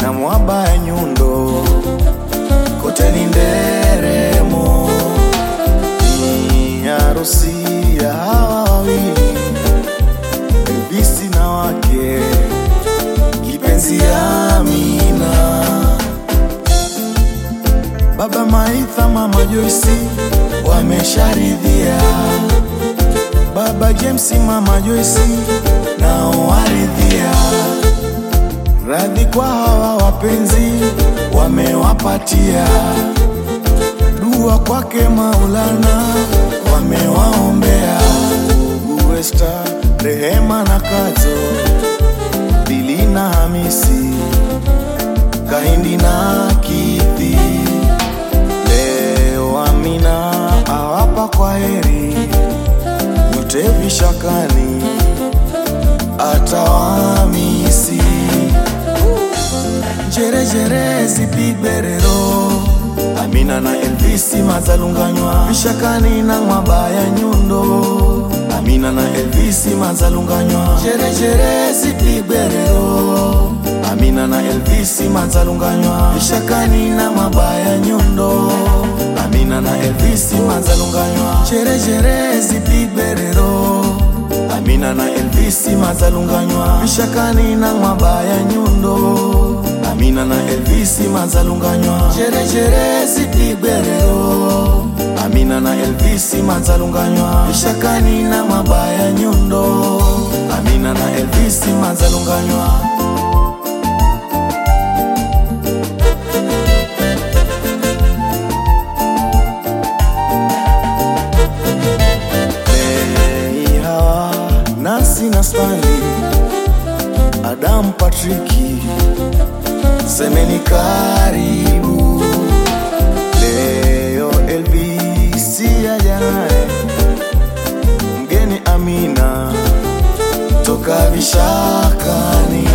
na mwaba ya nyundo kote ni nderemo, ni harusi ya hawa wawili Elvisi na wake kipenzi Amina, baba Maitha, mama Joyce wamesharidhia, baba James, mama Joyce nao waridhia, radhi kwa hawa wapenzi wamewapatia, dua kwake Maulana wamewaombea, ndugu Esther, Rehema na Kato, Bili na Hamisi, Kahindi na Kithi. Leo Amina awapa kwa heri, nyote vishakani atawamisi. Jerejere zipigberero Amina na Elvisi mazalunganywa vishakani na mwabaya nyundo Amina na Elvisi mazalunganywa jerejere zipigberero Amina na Elvisi mazalunganywa vishakani na mwabaya nyundo Amina na Elvisi mazalunganywa jerejere zipigberero Amina na Elvisi mazalunganywa vishakani na mwabaya nyundo Amina na Elvisi mazalunganywa jerejere zipigberero Amina na Elvisi mazalunganywa vishakani na mabaya nyundo Amina na Elvisi mazalunganywa Mei Hawa, Nancy na Stanley, Adam Patriki, semeni karibu leo. Elvisi aja naye mgeni Amina toka vishakani,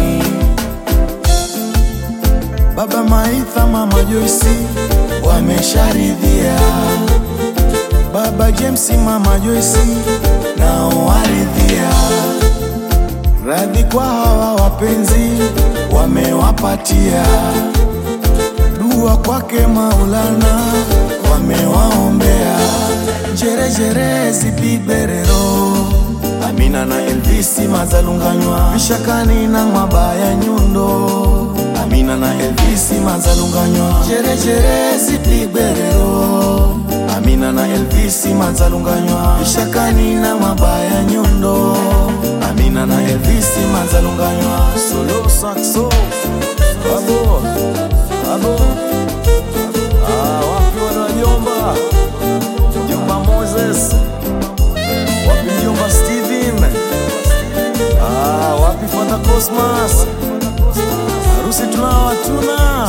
baba Maitha, mama Joyce wamesharidhia Baba James, mama Joyce nao waridhia, radhi kwa hawa wapenzi wamewapatia, dua kwake Maulana wamewaombea, jerejere zipigberero Amina na Elvisi mazalunganywa vishakani na mwabaya nyundo Amina na Elvisi mazalunganywa jerejere zipigberero Amina na Elvisi mazalunganywa vishakani na mabaya nyundo Amina na Elvisi mazalunganywa solo saxo babo babo ah, wapi wanajomba mjomba Moses wapi mjomba Steven ah, wapi Father Cosmas harusi tunao hatuna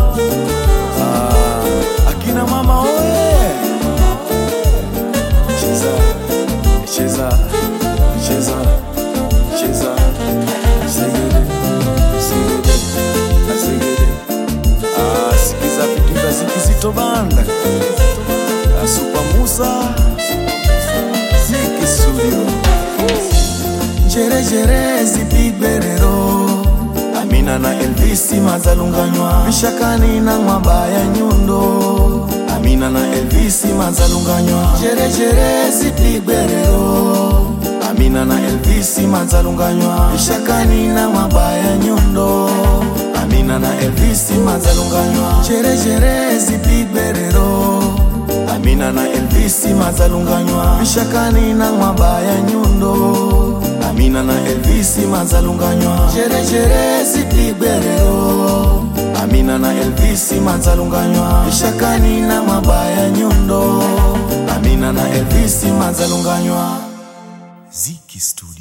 ah, akina mama oye cheza cheza cheza cheza segede segede na segede ah, sikiza vitu zikizito banda asupa Musa ziki studio jerejere zipigberero Amina na Elvisi mazalunganywa vishakani na mwabaya nyundo Amina na Elvisi mazalunganywa jerejere zipigberero Amina na Elvisi mazalunganywa vishakani na mwabaya nyundo Amina na Elvisi mazalunganywa jerejere zipigberero Amina na Elvisi mazalunganywa vishakani na mwabaya nyundo Amina na Elvisi mazalunganywa jerejere zipigberero Amina na Elvisi mazalunganywa vishakani na mabaya nyundo Amina na Elvisi mazalunganywa Ziki Studio.